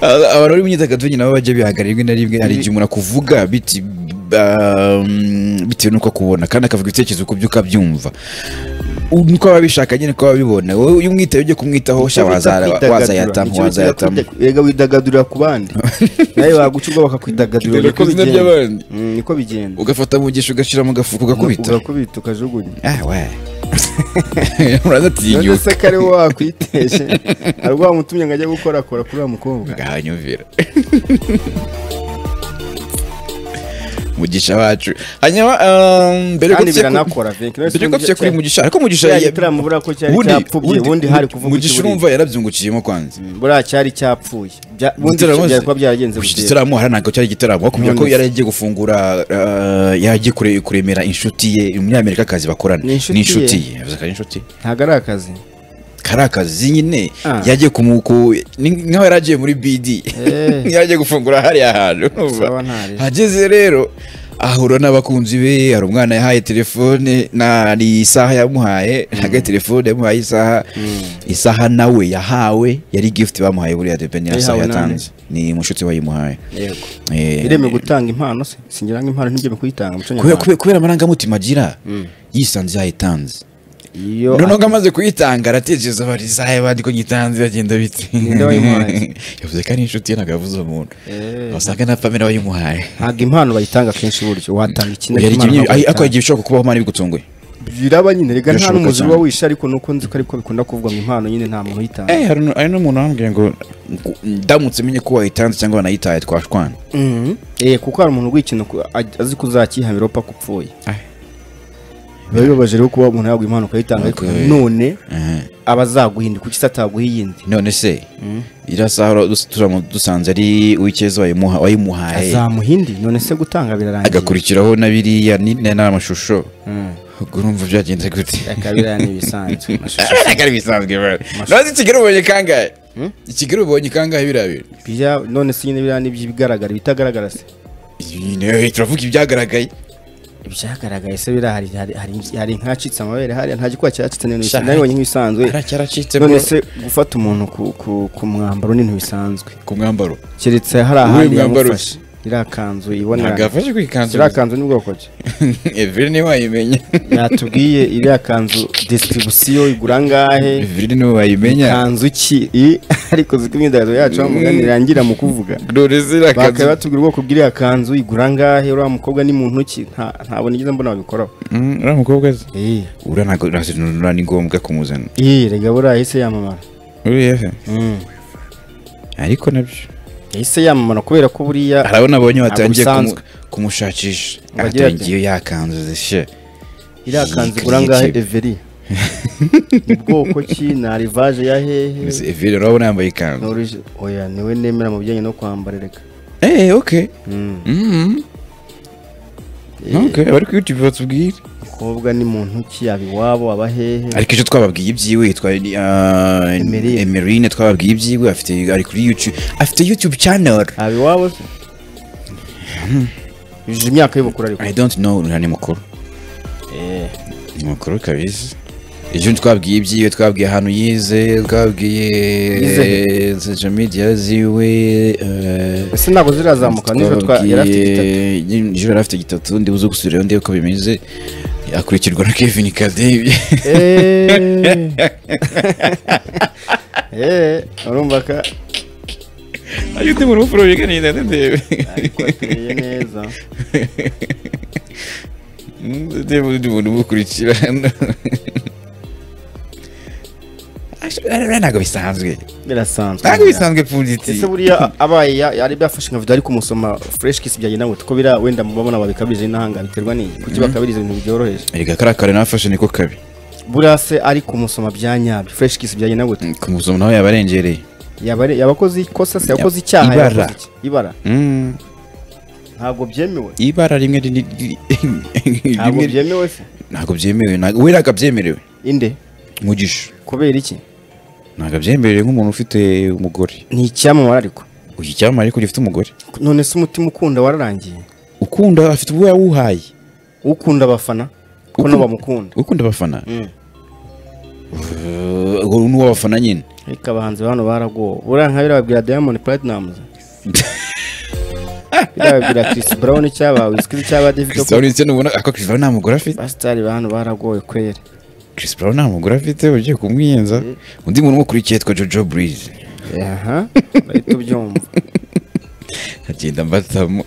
abaruri imyidagaduro nyine nabo bajya bihagarara rimwe na rimwe hari igihe umuntu akuvuga biti um, bitewe n'uko akubona kandi akavuga ibitekerezo ku byo ukabyumva nuko baba bishaka nyine ko babibona wowe uyu mwitaye ujye kumwitaho sha Kwidagadura. wazayatamo Icyo bita wazayatamo kwida- Erega widagadurira ku bandi nawe waguca ubwo bakakwidagadurira niko bigenda Mm, niko bigenda ugafata mu gisho ugashyira mu gafuka ugakubita urakubita ukajugunya ah we uranatinyuka none se kare wowe wakwiteje hari ubwo wamutumye ngo ajye gukorakora kuri uriya mukobwa ngahanyumvira mugisha wacu hanyuma um, mbere yo kandi gutya ku- biranakora Vic. None se mbere yo gutya kuri cya- mugisha ariko mugisha cya ya- gitaramo buriya ko cyari Ubundi- cyapfubye ubundi- ubundi hari kuvuga mugisha ikiburiye. urumva yarabyungukiyemo kwanza buriya cyari cyapfuye Bya- ubundi Igitaramo byari se- kuba byaragenze Iki gutera. gitaramo hari ntabwo cyari igitaramo bakubwira ko None se. yari agiye gufungura uh, yagiye kure- kuremera inshuti ye umunyamerika akazi bakorana Ni inshuti ye. ye yavuze ko ari inshuti ntabwo ari akazi kari akazi nyine Ah. yagiye kumuku ni nkaho yari agiye muri bidi Eh. yari agiye gufungura hariya hantu Sawa ntari. hageze rero ahura n'abakunzi be hari umwana yahaye telefone na ni isaha yamuhaye ntabwo ari telefone yamuhaye isaha isaha nawe yahawe yari gift bamuhaye buriya debe ni isaha Yayihawe nande? yatanze ni umushuti wayimuhaye yego Eh, iremewe gutanga impano se singira ngo impano ntibyemewe kuyitanga muco kubera- nyarwanda kubera- kubera amarangamutima agira yisanze yayitanze iyo noneho amaze kuyitanga aratekereza bari zahe bandi ko nyitanze bagenda bite Ninde wayimuhaye? yavuze ko ari inshuti ye ntabwo yavuze umuntu Eh. wasanga na pamela wayimuhaye ntabwo impano bayitanga kenshi buryo watanga ikintu Yari impano igihe- ntabwo ay- ariko bayitanga. hari igihe bishobora kubaho imana ibigutunguye biraba nyine reka nta Birashoboka n'umuzi cyane. uba wishe ariko nuko nzi ko ariko bikunda kuvuga ngo impano nyine nta muntu uyitanga Eh, hari nu- hari n'umuntu wambwiye ngo ngo ndamutse menye ko wayitanze cyangwa wanayitaye twashwana Mhm. Eh, kuko hari umuntu ugwikintu azi kuzakihamira upfa kupfuye Ah. biba bibabaje rero kuba umuntu yagwa impano ukayitanga ariko Okay. none Eh, aba azaguhinda kuki se ataguha iyindi none se iriya saha ura- dus- turamutse dusanze ari uw'icyeza wayimuha- wayimuhaye azamuhindi none se gutanga birarangiye agakurikiraho na biriya ni- na- n'amashusho Mm. ubwo urumva byagenze gute Reka biriya ni ibisanzwe amashusho akari bisanzwe bro ntazi kigali ubonye kangahe ikigali ubonye kangahe biriya bintu Bijya- none se nyine biriya ni iby'ibigaragara ibitagaragara se Nyine, turavuga ibyagaragaye ibyagaragaye se biriya hari- hari- hari- hari nk'acitse amabere hariya nta gikuba cyacitse none nabibonye nk'ibisanzwe aracyaracitse none se gufata umuntu ku- ku- ku mwambaro ni ntibisanzwe ku mwambaro keretse hari Uwuhe ahandi mwambaro yamufashe iriya kanzu ntabwo ibona yafashe kwikanzu iriya kanzu ni bwoko ki everi niwe wayimenya yatubwiye iriya kanzu disitiribisiyo igura angahe everi niwe wayimenya kanzu ki I- ariko ziko imyidagaduro yacu bamugani irangira mu kuvuga dore ziriya bakaba kanzu batubwira ubwoko bw'iriya kanzu igura angahe uriya mukobwa ni mu ntoki nta- ntabwo nigeze mbona babikoraho Mm, uriya mukobwa se Eh, uriya ntabwo uriya ni ngombwa kumuzana eh, rega buriya yahise yamamara uriya se Mm. ariko nabyo yahise yamamara kubera ko buriya hari abo nabonye batangiye kumu- bisanzwe. kumushakisha Bagira ati- atangiye yakanzu zishe iriya iyi kanzu kiriya igura angahe kipe. everi ni bwoko ki ni arivaje ya hehe everi urabona yambaye ikanzu Norije oya niwe nemera mu bijyanye no kwambara reka eee oke Mm. oke abari kuri yutubi batubwire mukobwa ni mu ntoki yaba iwabo aba hehe ariko icyo twababwiye ibyiwe yitwa ah, Emeline. emeline twababwiye ibyiwe afite ari kuri youtube afite youtube channel yaba iwabo se yujuje imyaka y'ubukuru ariko i don't know uriya ni mukuru Eh, ni mukuru kabisa ejo twabwiye ibyiwe twabwiye ahantu yize twabwiye Yize eh, social media ziwe eh, ese ntabwo zirazamuka nijoro twa- yari afite igitabo twabwiye nijoro yari afite gitatu ndibuze gusubirayo ndebe ko bimeze akurikirwa na kevin kadebi Eh. Eh, urumva ka ayo ndi mu rupfu rubiganira ndebe ariko ateye neza Ndeba undi muntu umukurikira hano Rero ntabwo bisanzwe birasanzwe ntabwo bisanzwe pfunditsi ese buriya abaye ya- yari byafashe nka video ariko kumusoma fresh kiss byajya nawe ko biriya wenda mubabona babikabirije n'ahanga biterwa n'iki kuki bakabiriza ibintu byoroheje erega kariya kare nafashe niko kabi buriya se ari kumusoma bya nyabyo fresh kiss byajya nawe ku musomo nawe yabarengereye yaba ari- yaba akoze ikosa se Yab- yakoze icyaha ibara. yakoze iki? ibara Mm, ntabwo byemewe ibara rimwe rini- ri- ntabwo rimwe byemewe se ntabwo byemewe ntabwo- we ntabwo abyemerewe inde mugisha kubera iki ntabwo abyemerewe nk'umuntu ufite umugore ni icyamamara ariko uyu cyamamare ariko gifite umugore none se umutima ukunda wararangiye ukunda afite ubwo yawuhaye ukunda abafana ko Ukunda- nabo bamukunda ukunda abafana Mm. uwo ni uw'abafana nyine ariko abahanzi ba hano baragowe uriya nka biriya babwira diamond platinumz biriya babwira chris brown cyaba wizkid cyaba david christian ndetse nubona ako Chris Brown nta mugore afite basitari ba hano baragowe kwera Chris Brown nta mugore afite ugiye kumwiyenza undi muntu umukurikiye yitwa jojo burize aha bahita ubyumva agenda mbatamo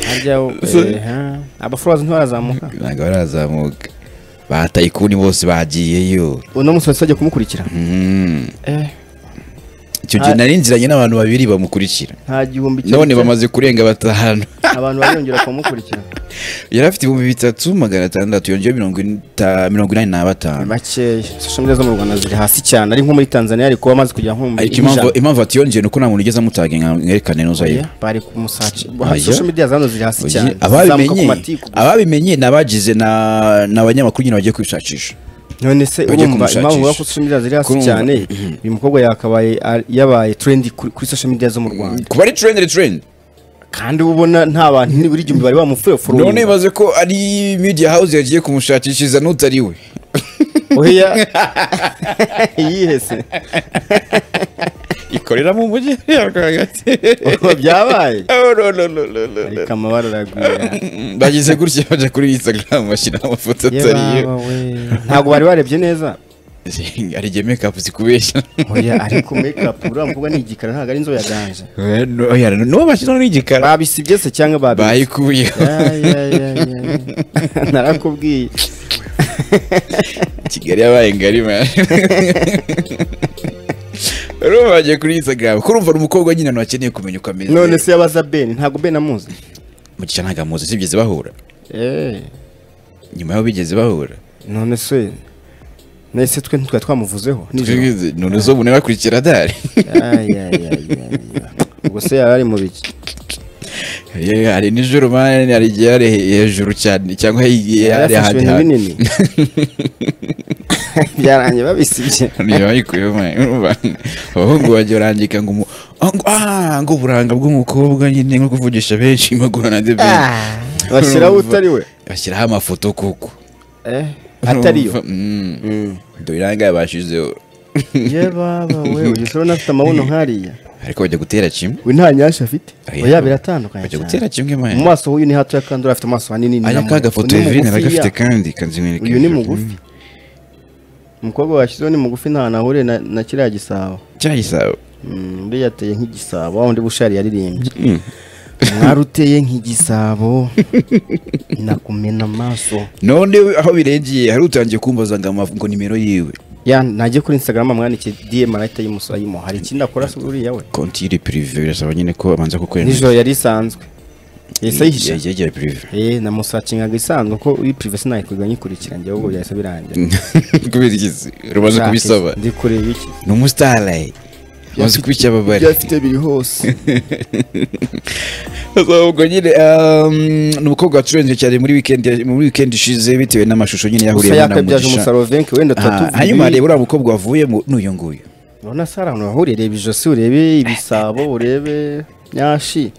harya wo- eha. abafurazi ntibarazamuka ntabwo barazamuka bataye ikuni bose bagiyeyo uno munsi wese ajya kumukurikira Mm. Eh, icyo gihe nari nziranye n'abantu babiri bamukurikira nta gihumbi none cyose. bamaze kurenga batanu abantu bariyongera kumukurikira yari afite ibihumbi bitatu magana atandatu yongeyeho mirongo ita- mirongo inani na ni batanu makeya social media zo mu rwanda ziri hasi cyane ari nko muri tanzania ari kuba amaze kugera nko mu ariko impamvu impamvu atiyongeye ni uko nta muntu ugeze amutaga nka- mwerekane n'uzayiba bari kumusaci Oya. social media zano ziri hasi Oye, cyane zizamuka ku ababimenye matiku ababimenye ni abagize na- ni abanyamakuru nyine bagiye kwishakisha none se bagiye urumva kumushakisha. impamvu bavuga ko social media ziri hasi Kurumva. cyane uyu mukobwa yakabaye ari- yabaye trendy kuri kuri social media zo mu rwanda kuba ari trend ni trend kandi uba ubona nta bantu buri igihumbi bari bamufurofuroye none baze ko ari media house yagiye kumushakishiriza n'utari we oya yihese ikorera mu mujyi rwagati Ubwo byabaye Oh, no, no, no, no, no, no. ariko amabara aragwira bagize gutya baje kuri instagram bashyira amafoto atari yo ntabwo bari barebye neza ari igihe makeup zikubeshya oya ariko makeup uriya mukobwa ni igikara ntabwo ari inzobe yaganje n'uwo bashyiraho n'igikara babisibye se cyangwa babi bayikuyeho narakubwiye kigali yabaye ngari man. rero bagiye kuri instagram kurumva ni umukobwa nyine abantu bakeneye kumenya uko ameze none se yabaza ben ntabwo ben amuzi mugisha ntabwo amuzi sibigeze bahura Eh, nyuma y'aho bigeze bahura none se nese twe ntitwari twamuvuzeho nijoro Twigeze- none zo bune bakurikira dare Ay, ay, ay, ay, ay. ubwo se yari ari mu biki Ye, hari nijoro mani hari igihe yari hejuru cyane cyangwa he- hari yari afashe ahandi ibintu hantu binini byarangiye babisibye niba bayikuyeho mani urumva abahungu bajya barangika ngo umu- ah, ngo- ah ngo uburanga bw'umukobwa nyine nko kuvugisha benshi magura na debe Ah, bashyiraho utari we bashyiraho amafoto kuko Eh, atari yo Urumva? Mm. dore iranga yabashizeho ye baba we uyu sero nafite amabuno nkariya ariko bajya gutera kimwe we nta nyashya afite Oya. oya biratandukanye bajya cyane. gutera kimwe mu mani maso h'uyu ni hatoya kandi uriya afite amaso hanini ni aya nyamuhu. kagafoto Uyu ni evirine mugufiya. aragafite kandi kanzimwereka uyu ni hejuru. mugufi umukobwa washyizeho ni mugufi nta hantu ahuriye na- na kiriya gisabo cya gisabo Mm, undi yateye nk'igisabo wa wundi bushari yaririmbye mwari uteye nk'igisabo nakumena amaso none we aho birengeye hari utangiye kumbaza ngo amavu- ngo nimero yiwe ya najye kuri instagram amwandikiye dm arahita yimusa yimuha hari ikindi akora se uriya we konti iri pirive birasaba nyine ko abanza kukwemera nijoro yari isanzwe yahise ayihisha yegera pirive Eh, namusacingaga isanzwe ko uyu privacy nayikwiga nyikurikira njyewe ubwo byahise birangira kubera ikizi rumaze Ushaka kubisaba iki? ndi kureba iki ni umusitari umaze kubicyababare ibyo afite biri hose ubwo nyine um, ni umukobwa wacurenzwe cyane muri weekend muri weekend ishize bitewe n'amashusho nyine gusa yahuriyemo na yakabyaje mugisha umusarove wenda tuba Ah, tuvuga hanyuma ibi. reba uriya mukobwa wavuyemo n'uyu nguyu urabona sara ahantu wahuriye reba ijosi urebe ibisabo urebe nyashi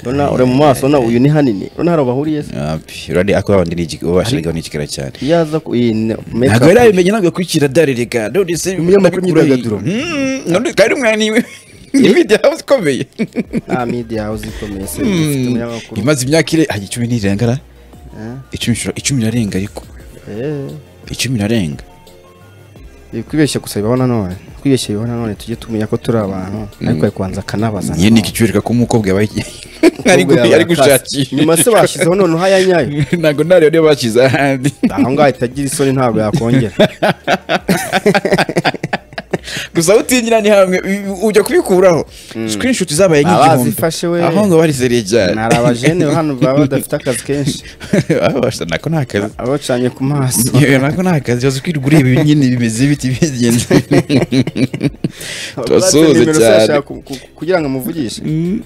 urabona uri mu maso urabona uyu ni hanini urabona hari bahuriye se urane ako babandi ni igik- uwo bashyiragaho ni igikara cyane iyo aza ku iyi ne- ntabwo yari make up- yabimenye ntabwo akurikira dare rega none se Umunyamakuru nabikuraho iyi- imyidagaduro. Mm, none kandi umwanya iwe ni media house ikomeye nta media house ikomeye se ifite Mm, umunyamakuru imaze imyaka ire ah, icumi nirengara Eh, icumi ishobora- icumi irarenga ariko eh. icumi irarenga ibikwibeshya gusa bibaho nanone kwibeshya bibaho nanone tujye tumenya ko turi abantu ariko ari kubanza akanabaza nyine iki cywereka ko umukobwa yabaye ari gu- Umukobwa ari yakase. gushakisha nyuma se bashyizeho noneho aya nyayo ntabwo ntareba niba bashyize ahandi aho ngaho itagira isoni ntabwo yakongera gusa aho utinjira ni hamwe u- ujya kubikuraho screenshot zabaye nk'igihumbi Abazifashe we. aho ngo barizereye cyane ni abajene hano baba badafite akazi kenshi babasha nako ni akazi abacanye ku maso Yewe, nako ni akazi waza kwirwa ureba ibi nyine bimeze biti bigenze Turasuhuza Batse nimero se cyane. yashaka ku- ku- kugira ngo amuvugishe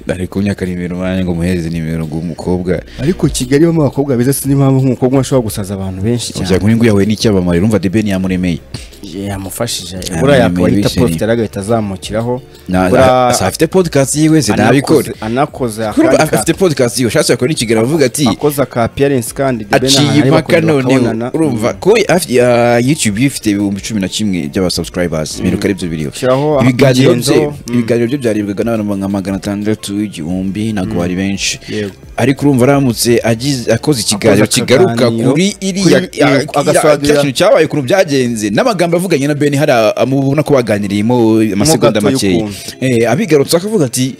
ari kumyaka nimero mwanya ngo muhereze nimero ngo umukobwa ariko kigali bamo abakobwa beza sinzi impamvu nk'umukobwa ashobora gusaza abantu benshi ujya cyane ngo uyu nguyu yahuye n'icyamamare urumva debe ntiyamuremeye yamufashije Yamuremeye. buriya uwayita yishimiye. profite rero agahita azamukiraho Na- Buriya- na- si afite podcast yiwe sinabikora Anakoze- anakoze Kurumva akandi ka- afite podcast yiwe ushatse yakora ikiganiro avuga ati akoze aka appearance kandi the Ben aciye Hahari impaka bakongera noneho bakabonana. urumva ko af- ya- youtube ifite ibihumbi cumi na kimwe by'abasubscribers biruka aribyo biriho Shyiraho ibiganiro akagendo, bye mm. ibiganiro bye byarebwaga n'abantu nka magana atandatu igihumbi ntabwo bari benshi Yego. ariko urumva aramutse agize- akoze ikiganiro akaganiro, kigaruka kuri iriya kuri- agasobanurira- cya kintu cyabaye ukuntu byagenze n'amagambo avuganye na beni hari amubona ko baganiriyemo amasegonda gatoya makeya ukuntu. Eh, abigarutse akavuga ati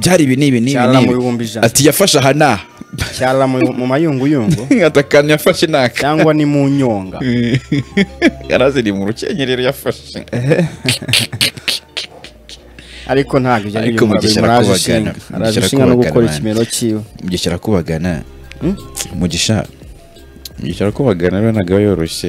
byari ibi n'ibi n'ibi Cyarara n'ibi." mu bihumbi ijana. ati yafashe aha n'aha cyarara mu mu mayunguyungu atakana yafashe n'aka cyangwa ni mu nyonga yaraziri mu rukenyerero yafashe ariko ntabwo ibyo Ariko ngibyo Mugisha murabizi, araje arakubagana, ishinga araje Mugisha ishinga no arakubagana, gukora man. ikimero cyiwe mugisha arakubagana mugisha mugisha arakubagana rero ntabwo aba yoroshye